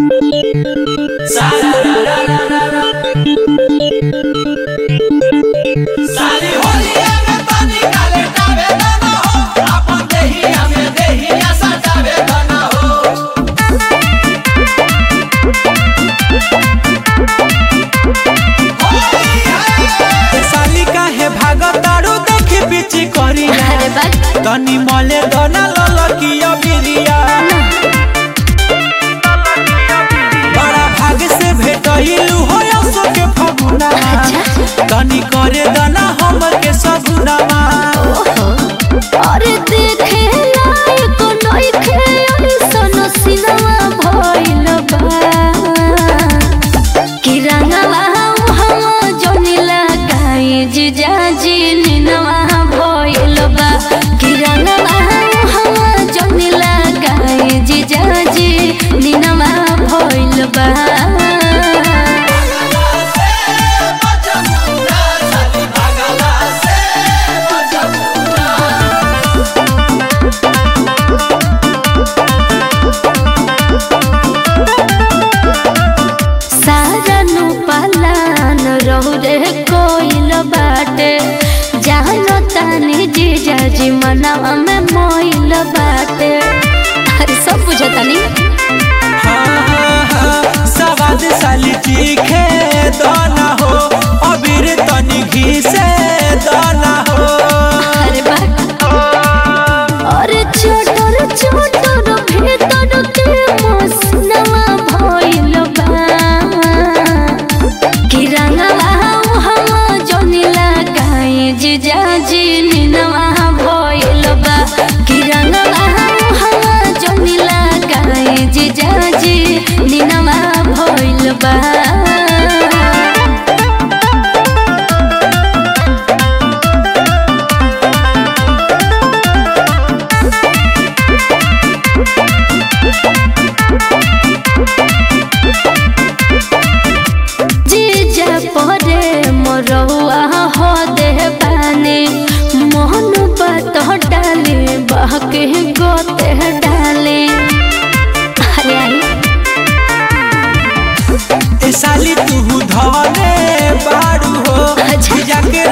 साली होलिया में तनी काले टावे दना हो आपन देहिया में देहिया सजावे दना हो साली काहे भागतारू देखी बिची करी अरे बा तनी मले दना ललकिया बिरिया बड़ा भाग से भेटइलू हो असो के फगुना तनी करे दना हमर के सगुनामा अरे देखे लायक नइखे अइसन सिनवा भइल बा कि रंगवा हम जोनी लगाई जीजाजी निनवा भइल बा कि रंगवा हम जोनी लगाई जीजाजी निनवा भइल बा साली भागला से बचमुना सारा नु पलान रहु रे कोइल बाटे जानो तानी जीजा जी मनवा में मोइल बाटे अरे सब बुझतानी हाँ, हाँ, हाँ, सवाद साली चीखे दना हो अबीर तनी घी से दना हो अरे बा अरे छोटर छोटर भीतर के मसनवा भइल बा कि रंगवा हम जोनी लगाई जीजा जी निनवा भइल बा कि रंगवा हम जोनी लगाई जीजा जी निनवा भइल बा जीजा परे मोरहुआ हो दे बानी मोहन बात डाले बहके गोते डाले अरे आई ए साली तू धने बाड़ू हो अच्छा। जाके